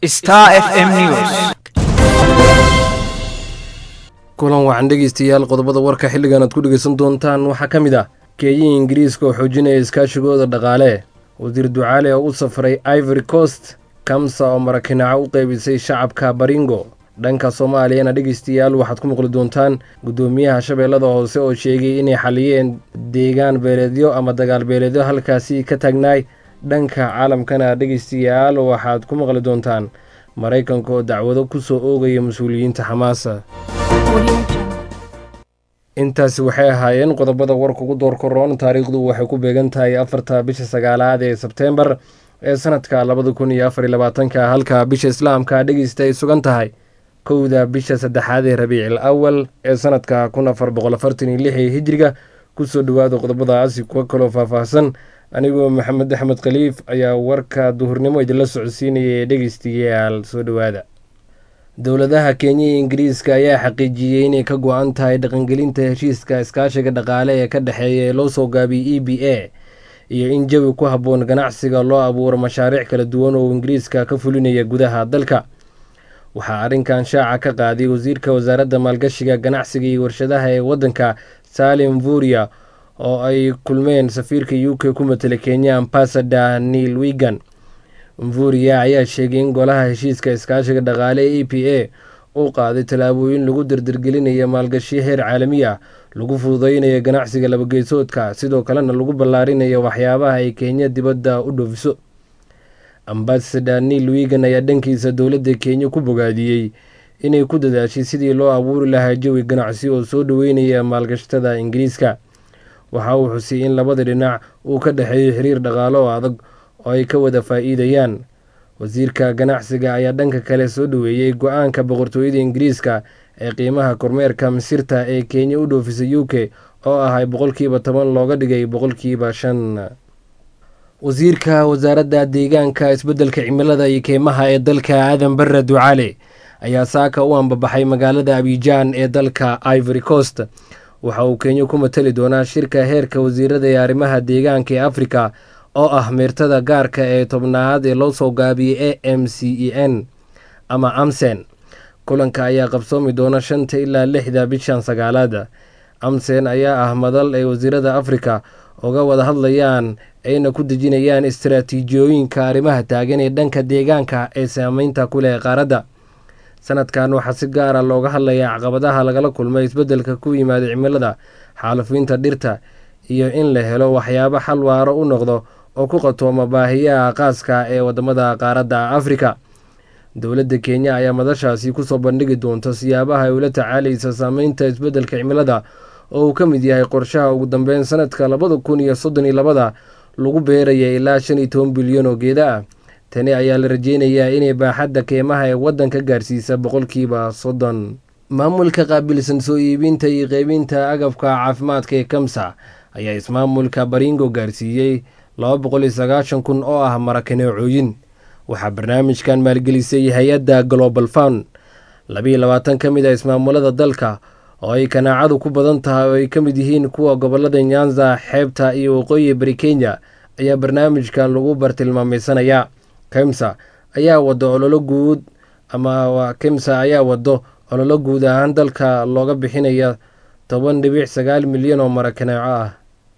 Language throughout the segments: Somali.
Star FM News. kulan waxaan dhegeystayaal qodobada warka xilligan aad ku dhegeysan doontaan waxaa ka mid ah keeyihi ingiriiska oo xoojinaya iskaashigooda dhaqaale wasiir ducaale oo u safray ivory coast kamsa oo marakinaco u qeybisay shacabka baringo dhanka soomaaliyana dhegeystayaal waxaad ku maqli doontaan guddoomiyaha shabeellada hoose oo sheegay inay xaliyeen deegaan beeleedyo ama dagaal beeleedyo halkaasi ka taagnaay dhanka caalamkana dhegeystayaal waxaad ku maqli doontaan maraykanka oo dacwado ku soo oogaya mas-uuliyiinta xamaasa intaasi waxay ahaayeen qodobada warka ugu door koroon taariikhdu waxay ku beegan tahay afarta bisha sagaalaad ee sebteembar ee sanadka labada kun iyo afar iyo labaatanka halka bisha islaamka dhegeysta ay sugan tahay kowda bisha saddexaad ee rabiicil awal ee sanadka kun afar boqol afartan iyo lix ee hijriga kusoo dhawaada qodobadaasi kuwa kaloo faahfaahsan anigoo maxamed axmed khaliif ayaa warka duhurnimo idinla socodsiinaya ee dhegeystayaal soo dhowaada dowladaha kenya iyo ingiriiska ayaa xaqiijiyey inay ka go-an tahay dhaqangelinta heshiiska iskaashiga dhaqaale ee ka dhexeeya ee loo soo gaabiyey e b a iyo in jawi ku habboon ganacsiga loo abuuro mashaariic kala duwan oo ingiriiska ka fulinaya gudaha dalka waxaa arrinkan shaaca ka qaaday wasiirka wasaaradda maalgashiga ganacsiga iyo warshadaha ee waddanka salim vuria oo ay kulmeen safiirka u k ku matela kenya ambasador neil wigan mvuria ayaa sheegay in golaha heshiiska iskaashiga dhaqaale ee e p a uu qaaday tallaabooyin lagu dardargelinayo maalgashiyo heer caalami ah lagu fududeynayo ganacsiga labageysoodka sidoo kalena lagu ballaarinayo waxyaabaha ay kenya dibadda u dhoofiso ambasador neil wigan ayaa dhankiisa dowladda kenya ku bogaadiyey inay ku dadaashay sidii loo abuuri lahaa jawi ganacsi oo soo dhoweynaya maalgashtada ingiriiska waxa uu xusiyey in labada dhinac uu ka dhexeeyo xiriir dhaqaalo oo adag oo ay ka wada faa-iidayaan wasiirka ganacsiga ayaa dhanka kale soo dhoweeyey go-aanka boqortooyada ingiriiska ee qiimaha kormeerka misirta ee kenya u dhoofisay u k oo ahay boqolkiiba toban looga dhigay boqolkiiba shan wasiirka wasaaradda deegaanka isbeddelka cimilada iyo keymaha ee dalka aadan barre ducaale ayaa saaka u ambabaxay magaalada abijaan ee dalka ivory coast waxa uu kenya ku matali doonaa shirka heerka wasiirada ee arrimaha deegaanka ee afrika oo ah meertada gaarka ee tobnaad ee loo soo gaabiyey a m c e n ama amsen kulanka ayaa qabsoomi doona shanta ilaa lixda bishan sagaalaada amsen ayaa ah madal ay wasiirada afrika uga wada hadlayaan ayna ku dejinayaan istaraatiijiyooyinka arrimaha taagan ee dhanka deegaanka ee saameynta ku leh qaaradda sanadkan waxaa si gaara looga hadlayaa caqabadaha lagala kulmay isbeddelka ku yimaada cimilada xaalufiinta dhirta iyo in la helo waxyaabo xal waaro u noqdo oo ku qatooma baahiyaha qaaska ee wadamada qaaradda afrika dowladda kenya ayaa madashaasi kusoo bandhigi doonta siyaabaha ay ula tacaalaysa saameynta isbeddelka cimilada oo uu ka mid yahay qorshaha ugu dambeyn sanadka labada kun iyo soddon iyo labada lagu beeraya ilaa shan iyo toban bilyan oo geeda ah tani ayaa la rajeynayaa inay baaxadda keemaha ee waddanka gaarsiisa boqolkiiba soddon maamulka qaabilsan soo iibinta iyo qeybinta agabka caafimaadka ee kamsa ayaa ismaamulka baringo gaarsiiyey laba boqol iyo sagaashan kun oo ah marakaneecooyin waxaa barnaamijkan maalgelisay hay-adda global fund labiiyo labaatan ka mid a ismaamulada dalka oo ay kanaacadu ku badan tahay oo ay ka mid yihiin kuwa gobolada nyanza xeebta iyo waqooyi bari kenya ayaa barnaamijkan lagu bartilmaamaysanayaa kemsa ayaa wado ololo guud ama kemsa ayaa wado ololo guud ahaan dalka looga bixinaya toban dhibic sagaal milyan oo marakaneeco ah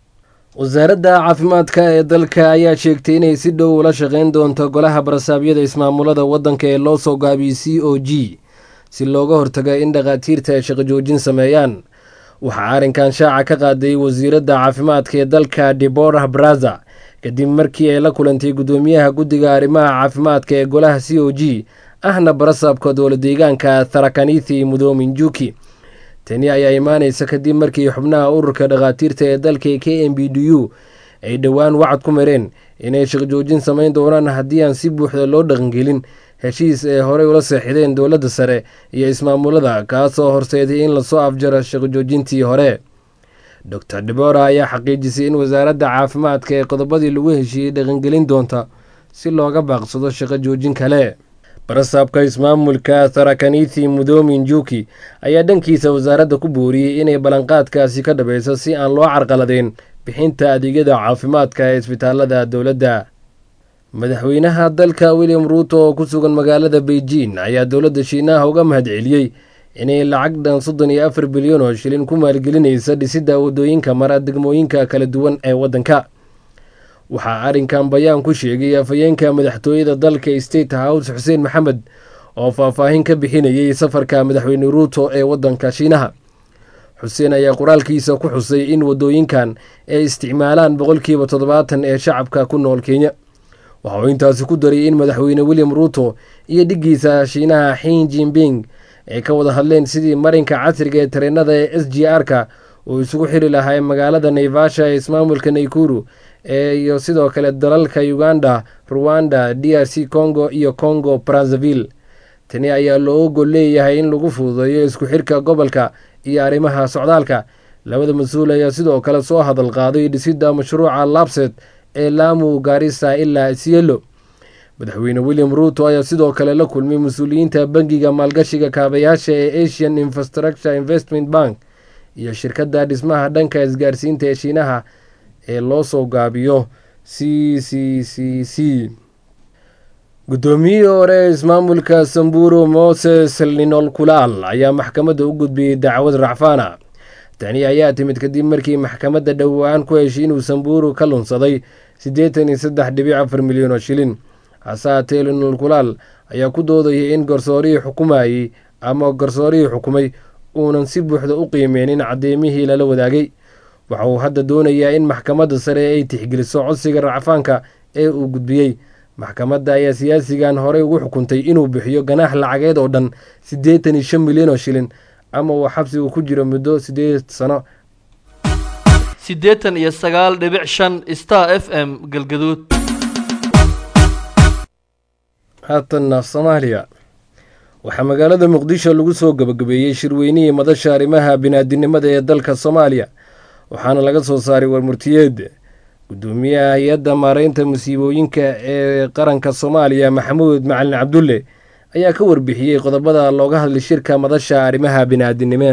wasaaradda caafimaadka ee dalka ayaa sheegtay inay si dhow ula shaqeyn doonto golaha barasaabyada ismaamulada waddanka ee loo soo gaabiyey c o g si looga hortaga in dhakhaatiirta ay shaqo joojin sameeyaan waxaa arrinkan shaaca ka qaaday wasiiradda caafimaadka ee dalka deborah braza kadib markii ay la kulantay guddoomiyaha guddiga arrimaha caafimaadka ee golaha c o g ahna barasaabka dowla deegaanka tharakanithi mudoomin juki tani ayaa imaanaysa kadib markii xubnaha ururka dhakhaatiirta ee dalka k m b d u ay dhowaan wacad ku mareen inay shaqjoojin samayn doonaan haddii aan si buuxda loo dhaqangelin heshiis ay horey ula seexdeen dowladda sare iyo ismaamulada kaasoo horseeday in lasoo afjaro shaqojoojintii hore dor debora ayaa xaqiijisay in wasaaradda caafimaadka ee qodobadii lagu heshiiyey dhaqangelin doonta si looga baaqsado shaqo joojin kale barasaabka ismaamulka tharakanithi mudoomin juki ayaa dhankiisa wasaaradda ku booriyey inay ballanqaadkaasi ka dhabayso si aan loo carqaladeyn bixinta adeegyada caafimaadka ee isbitaalada dowladda madaxweynaha dalka william ruuto oo ku sugan magaalada beijing ayaa dowladda shiinaha uga mahadceliyey inay lacag dhan soddon iyo afar bilyan oo shilin ku maalgelinaysa dhisidda waddooyinka mara degmooyinka kala duwan ee waddanka waxaa arrinkan bayaan ku sheegay afhayeenka madaxtooyada dalka state house xuseen maxamed oo faahfaahin ka bixinayay safarka madaxweyne ruuto ee waddanka shiinaha xuseen ayaa qoraalkiisa ku xusay in waddooyinkan ay isticmaalaan boqolkiiba toddobaatan ee shacabka ku nool kenya waxa uu intaasi ku daray in madaxweyne william ruuto iyo dhiggiisa shiinaha xin jinping ay ka wada hadleen sidii marinka casriga ee tareenada ee s g r-ka uu isugu xiri lahaa magaalada naivasha ee ismaamulka naykuru iyo sidoo kale dalalka uganda ruwanda d r c congo iyo congo brazzaville tani ayaa loo gol leeyahay in lagu fududeeyo isku xirka gobolka iyo arrimaha socdaalka labada mas-uul ayaa sidoo kale soo hadal qaaday dhisidda mashruuca labset ee laamu gaarisa ilaa sielo madaxweyne william ruuto ayaa sidoo kale la kulmay mas-uuliyiinta bangiga maalgashiga kaabayaasha ee asian infrastructure investment bank iyo shirkadda dhismaha dhanka isgaarsiinta ee shiinaha ee loo soo gaabiyo c c c c guddoomiyihii hore ee ismaamulka samburu moses linol kulaal ayaa maxkamadda u gudbiyey dacwad racfaana tani ayaa timid kadib markii maxkamadda dhowaan ku heshay inuu samburu ka lunsaday siddeetan iyo saddex dhibic afar milyan oo shilin hase haatee linol kulaal ayaa ku doodayay in garsoorihii xukumayey ama garsoorihii xukumay uunan si buuxda u qiimeynin caddeymihii lala wadaagay waxa uu hadda doonayaa in maxkamadda sare ay tixgeliso codsiga racfaanka ee uu gudbiyey maxkamadda ayaa siyaasigan horey ugu xukuntay inuu bixiyo ganaax lacageed oo dhan siddeetan iyo shan milyan oo shilin ama uu xabsigu ku jiro muddo siddeed sano siddeetan iyo sagaal dhibic shan star f m galgaduud haatanna soomaaliya waxaa magaalada muqdisho lagu soo gabagabeeyey shirweynihii madasha arrimaha binaadinimada ee dalka soomaaliya waxaana laga soo saaray warmurtiyeed gudoomiyaha hay-adda maareynta musiibooyinka ee qaranka soomaaliya maxamuud macalin cabdulle ayaa ka warbixiyey qodobada looga hadlay shirka madasha arrimaha biniaadinimo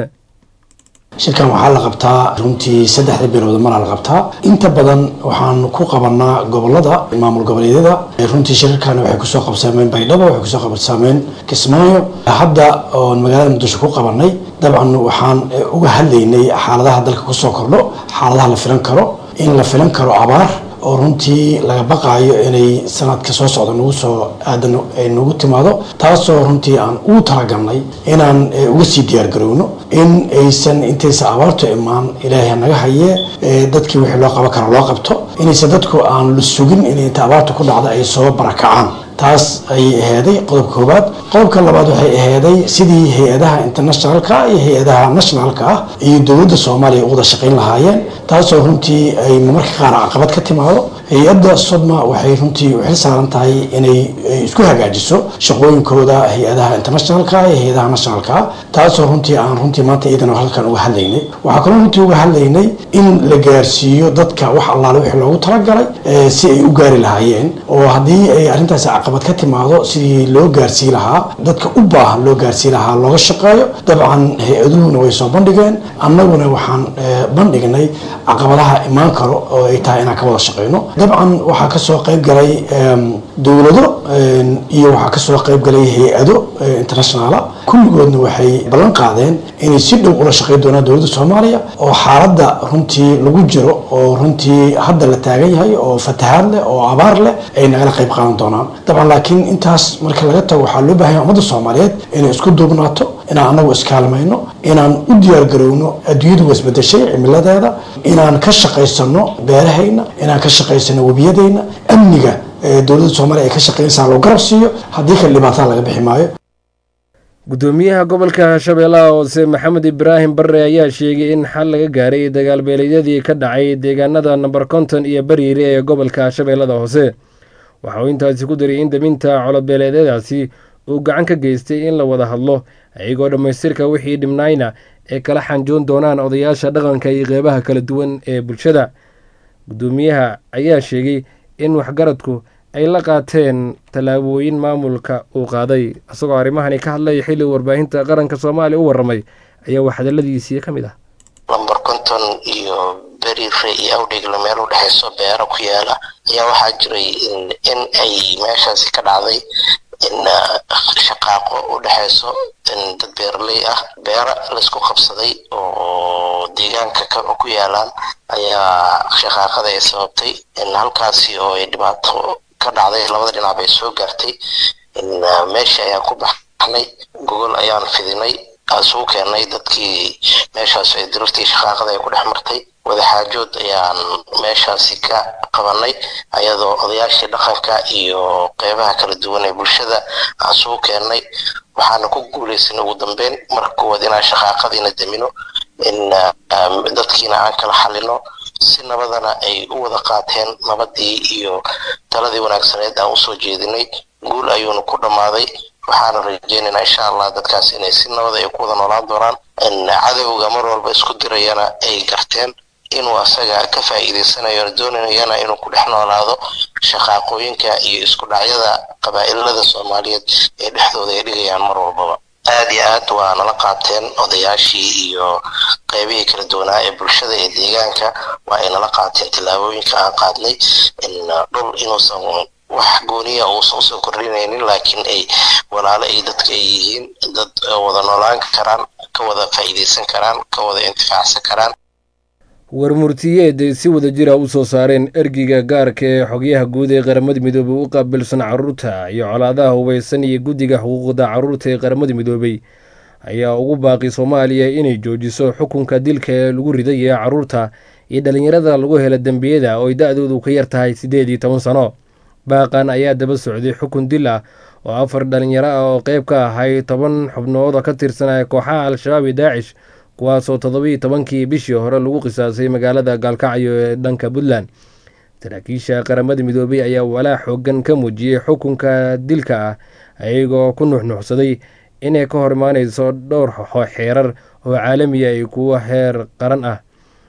shirkan waxaa la qabtaa runtii saddexda bilood maraa la qabtaa inta badan waxaan ku qabanaa gobolada maamul goboleedyada runtii shirarkan waxay kusoo qabsaameen baydhabo waxay kusoo qabsaameen kismaayo hadda oon magaalada muqdisho ku qabanay dabcan waxaan uga hadlaynay xaaladaha dalka kusoo kordho xaaladaha la filan karo in la filan karo abaar oo runtii laga baqaayo inay sanadka soo socda nagu soo aadan ay nagu timaado taasoo runtii aan ugu talagalnay inaan uga sii diyaargarowno in aysan intaysa abaartu imaan ilaahay naga hayee dadkii wixii loo qaban karo loo qabto inaysan dadku aan la sugin in inta abaartu ku dhacda ay soo barakacaan taas ayay aheeday qodobka koowaad qodobka labaad waxay aheeday sidii hay-adaha internationalka iyo hay-adaha nationalka ah iyo dowladda soomaaliya u wada shaqayn lahaayeen taasoo runtii ay marmarka qaar caqabad ka timaado hay-adda sodma waxay runtii u xil saaran tahay inay isku hagaajiso shaqooyinkooda hay-adaha internationalka iyo hay-adaha nationalka ah taasoo runtii aan runtii maanta iidan halkan uga hadlaynay waxaa kaloo runtii uga hadlaynay in la gaarsiiyo dadka wax allaale wixii loogu talagalay si ay u gaari lahaayeen oo haddii ay arrintaasi caqabad ka timaado sidii loo gaarsii lahaa dadka u baahan loo gaarsii lahaa looga shaqeeyo dabcan hay-aduhuna way soo bandhigeen annaguna waxaan bandhignay caqabadaha imaan karo oo ay tahay inaan ka wada shaqeyno dabcan waxaa kasoo qayb galay dowlado iyo waxaa kasoo qayb galay hay-ado internationala kulligoodna waxay ballan qaadeen inay si dhow ula shaqeyn doonaan dowladda soomaaliya oo xaaladda runtii lagu jiro oo runtii hadda la taagan yahay oo fatahaad leh oo abaar leh ay nagala qayb qaadan doonaan dabcan laakiin intaas marka laga tago waxaa loo baahanya ummadda soomaaliyeed inay isku duubnaato inaan anagu iskaalmayno inaan u diyaargarowno adduunyadu wasbedeshay cimiladeeda inaan ka shaqaysano beerahayna inaan ka shaqaysano webiyadayna amniga dowladda soomaaliya ay ka shaqeynaysaa loo garab siiyo haddii kale dhibaatada laga bixi maayo gudoomiyaha gobolka shabeellaha hoose maxamed ibraahim barre ayaa sheegay in xal laga gaaray dagaalbeeleedyadii ka dhacay deegaanada namber konton iyo bariire ee gobolka shabeellada hoose waxa uu intaasi ku daray in daminta colobeeleedyadaasi uu gacan ka geystay in la wada hadlo iyagoo dhammaystirka wixii dhibnayna ee kala xanjoon doonaan odayaasha dhaqanka iyo qeybaha kala duwan ee bulshada gudoomiyaha ayaa sheegay in waxgaradku ay la qaateen tallaabooyin maamulka uu qaaday isagoo arrimahani ka hadlaya xilli warbaahinta qaranka soomaaliya u warramay ayaa wax hadaladiisii ka mid ah lamber konton iyo beriire iyo awdhegle meel u dhexeyso beero ku yaala ayaa waxaa jiray in ay meeshaasi ka dhacday in shaqaaqo u dhexeyso dad beeraley ah beera laisku qabsaday oo deegaanka ku yaalaan ayaa shaqaaqada ay sababtay halkaasi oo ay dhibaato ka dhacday labada dhinac bay soo gaartay meesha ayaan ku baxnay gogol ayaan fidinay isugu keenay dadkii meeshaas ay dirirtii shaqaaqada ay ku dhex martay wadaxaajood ayaan meeshaasi ka qabanay ayadoo odayaashii dhaqanka iyo qeybaha kala duwan ee bulshada aan isugu keennay waxaana ku guuleysanay ugu dambeyn marka koowaad inaan shaqaaqadiina damino in dadkiina aan kala xalino si nabadana ay u wada qaateen nabadii iyo taladii wanaagsaneed aan usoo jeedinay guul ayuuna ku dhammaaday waxaana rajeynaynaa insha allah dadkaas inay si nabada ay ku wada noolaan doonaan cadowga mar walba isku dirayana ay garteen inuu asaga ka faa'iideysanayo doonayana inuu ku dhex noolaado shaqaaqooyinka iyo isku dhacyada qabaa'ilada soomaaliyeed ee dhexdooda ay dhigayaan mar walbaba aada iyo aad waa nala qaateen odayaashii iyo qeybihii kala duwanaa ee bulshada ee deegaanka waa ay nala qaateen tallaabooyinka aan qaadnay dhul inuusan wax gooniya uusan usoo kordhinaynin laakiin ay walaalo ay dadka ay yihiin dad wada noolaan karaan ka wada faa'iideysan karaan ka wada intifaacsan karaan warmurtiyeed ay si wada jira u soo saareen ergiga gaarka ee xogyaha guud ee qaramada midoobey u qaabilsan caruurta iyo colaadaha hubeysan iyo guddiga xuquuqda caruurta ee qaramada midoobey ayaa ugu baaqi soomaaliya inay joojiso xukunka dilka ee lagu riday ee caruurta iyo dhallinyarada lagu hela dembiyada oo ay da-doodu ka yar tahay siddeed iyo toban sano baaqan ayaa daba socday xukun dil ah oo afar dhalinyaro ah oo qeyb ka ahay toban xubnood oo ka tirsanaya kooxaha al-shabaab iyo daacish kuwaasoo toddobiiyo tobankii bishii hore lagu qisaasay magaalada gaalkacyo ee dhanka puntland saraakiisha qaramada midoobey ayaa walaa xoogan ka muujiyey xukunka dilka ah ayagoo ku nuxnuxsaday inay ka hor imaaneyso dhowr xeerar oo caalamiya iyo kuwo heer qaran ah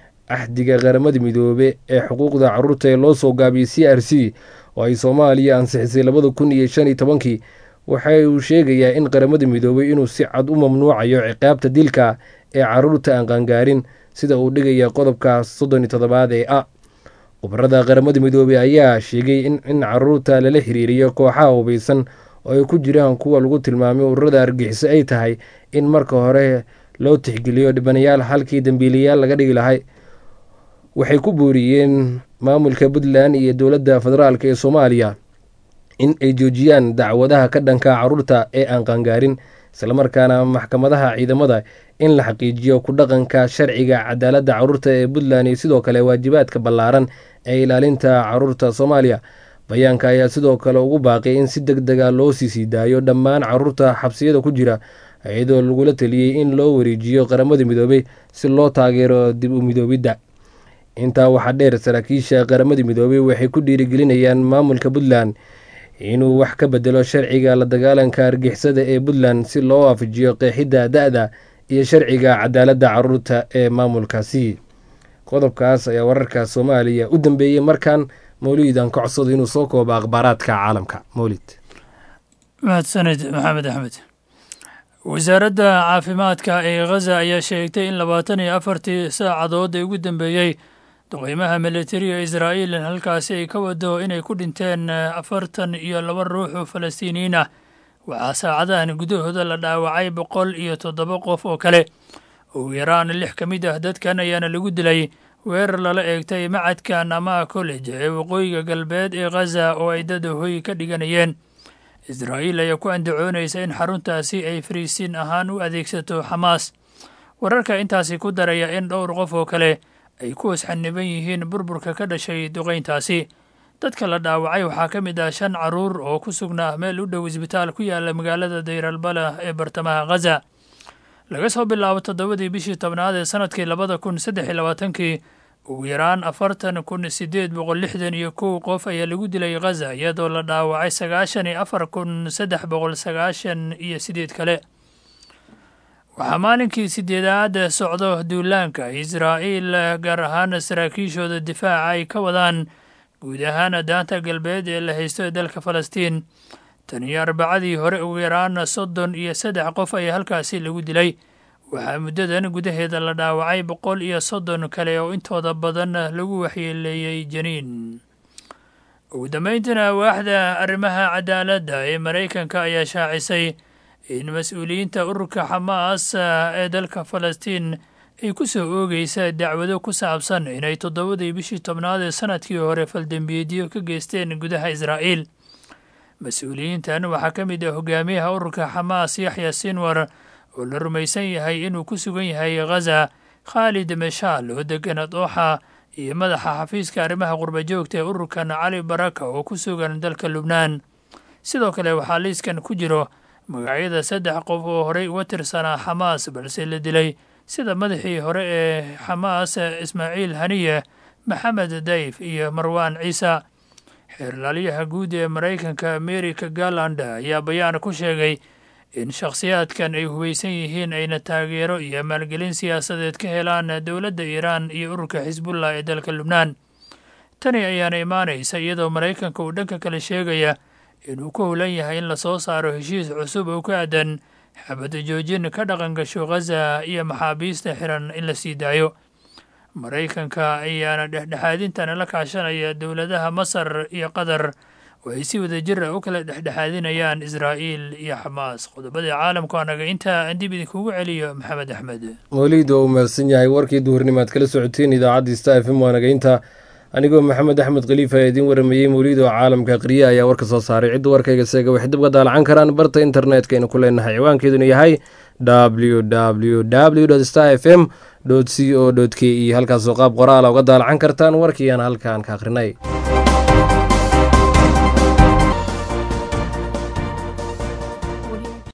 axdiga qaramada midoobe ee xuquuqda caruurta ee loo soo gaabiyey c r c oo ay soomaaliya ansixisay labada kun iyo shan iyo tobankii waxa uu sheegayaa in qaramada midoobey inuu si cad u mamnuucayo ciqaabta dilka ee caruurta aan qaangaarin sida uu dhigaya qodobka soddon iyo toddobaad ee a khubarada qaramada midoobey ayaa sheegay in caruurta lala xiriiriyo kooxaha hubeysan oo ay ku jiraan kuwa lagu tilmaamay ururada argixiso ay tahay in marka hore loo tixgeliyo dhibanayaal halkii dembiilayaal laga dhigi lahay waxay ku booriyeen maamulka puntland iyo dowladda federaalk ee soomaaliya in ay joojiyaan dacwadaha ka dhanka caruurta ee aan qaangaarin islamarkaana maxkamadaha ciidamada in la xaqiijiyo ku dhaqanka sharciga cadaaladda caruurta ee puntland iyo sidoo kale waajibaadka ballaaran ee ilaalinta caruurta soomaaliya bayaanka ayaa sidoo kale ugu baaqay in si deg dega loo sii sii daayo dhammaan caruurta xabsiyada ku jira iyadoo lagula taliyey in loo wareejiyo qaramada midoobey si loo taageero dib u midoobidda intaa waxaa dheer saraakiisha qaramada midoobey waxay ku dhiirigelinayaan maamulka puntland inuu wax ka bedelo sharciga la dagaalanka argixisada ee puntland si loo waafajiyo qeexidda da-da iyo sharciga cadaaladda caruurta ee maamulkaasi qodobkaas ayaa wararka soomaaliya u dambeeyey markan mawlidan ka codsado inuu soo koobo akhbaaraadka caalamka mawlid mahadsanid maxamed axmed wasaaradda caafimaadka ee khaza ayaa sheegtay in labaatan iyo afartii saacadood ee ugu dambeeyey duqeymaha militariga israa'iil halkaasi ay ka wado inay ku dhinteen afartan iyo laba ruux oo falastiiniyiin ah waxaa saacadahan gudahooda la dhaawacay boqol iyo toddoba qof oo kale ugu yaraan lix ka mid ah dadkan ayaana lagu dilay weerar lala eegtay macadka namaa college ee waqooyiga galbeed ee khaza oo ay dad hoy ka dhiganayeen israa'iil ayaa ku andacoonaysa in xaruntaasi ay fariisiin ahaan u adeegsato xamaas wararka intaasi ku daraya in dhowr qof oo kale ay ku wasxaniban yihiin burburka ka dhashay duqayntaasi dadka la dhaawacay waxaa ka mid ah shan caruur oo ku sugnaa meel u dhow isbitaal ku yaala magaalada dayralbala ee bartamaha khaza laga soo bilaabo toddobadii bishii tobnaad ee sanadkii labada kun saddex iyo labaatankii ugu yaraan afartan kun siddeed boqol lixdan iyo kow qof ayaa lagu dilay khaza iyadoo la dhaawacay sagaashan iyo afar kun saddex boqol sagaashan iyo sideed kale waxaa maalinkii sideedaad socdo duulaanka israa'iil gaar ahaan saraakiishooda difaaca ay ka wadaan guud ahaan daanta galbeed ee la haysto ee dalka falastiin tan iyo arbacadii hore ugu yaraan soddon iyo saddex qof ayaa halkaasi lagu dilay waxaa muddadan gudaheeda la dhaawacay boqol iyo soddon kale oo intooda badan lagu waxyeeleeyey janiin ugu dambayntiina waaxda arrimaha cadaaladda ee maraykanka ayaa shaacisay in mas-uuliyiinta ururka xamaas ee dalka falastiin ay ku soo oogeysa dacwado ku saabsan inay toddobadii bishii tobnaad ee sanadkii hore faldembiyeedyo ka geysteen gudaha israa'iil mas-uuliyiintan waxaa ka mid ah hogaamiyaha ururka xamaas yaxya sinwar oo la rumaysan yahay inuu ku sugan yahay khaza khaalid meshaal oo degan dooxa iyo madaxa xafiiska arrimaha qurbajoogta ee ururkan cali baraka oo ku sugan dalka lubnaan sidoo kale waxaa liiskan ku jiro magacyada saddex qof oo horey uga tirsanaa xamaas balse la dilay sida madaxii hore ee xamaas ismaaciil haniye maxamed dayf iyo marwaan ciisa xeerlaalyaha guud ee maraykanka amerika garland ayaa bayaan ku sheegay in shakhsiyaadkan ay hubaysan yihiin ayna taageero iyo maalgelin siyaasadeed ka helaan dowladda iiraan iyo ururka xisbullah ee dalka lubnaan tani ayaana imaanaysa iyadoo maraykanka uu dhanka kale sheegaya inuu ku howlan yahay in lasoo saaro heshiis cusub oo ku aadan xabada joojin ka dhaqan gasho khaza iyo maxaabiista xiran in la sii daayo maraykanka ayaana dhexdhexaadintana la kaashanaya dowladaha masar iyo qatar oo ay si wada jir ah u kala dhexdhexaadinayaan israa'iil iyo xamaas qodobadii caalamku anaga intaa aan dib idinkugu celiyo maxamed axmed weliid waa uu mahadsan yahay warkii duhurnimaad kala socoteen idaacadda sta f m waanagaynta anigoo maxamed axmed khaliifa ee idiin waramayey mawliid oo caalamka qriye ayaa warka soo saaray cidda warkayga seega waxay dib ga daalacan karaan barta internetka aynu ku leenahay ciwaankeeduna yahay w w w star f m c o k e halkaasoo qaab qoraala uga daalacan kartaan warkiiaan halkaan ka akhrinay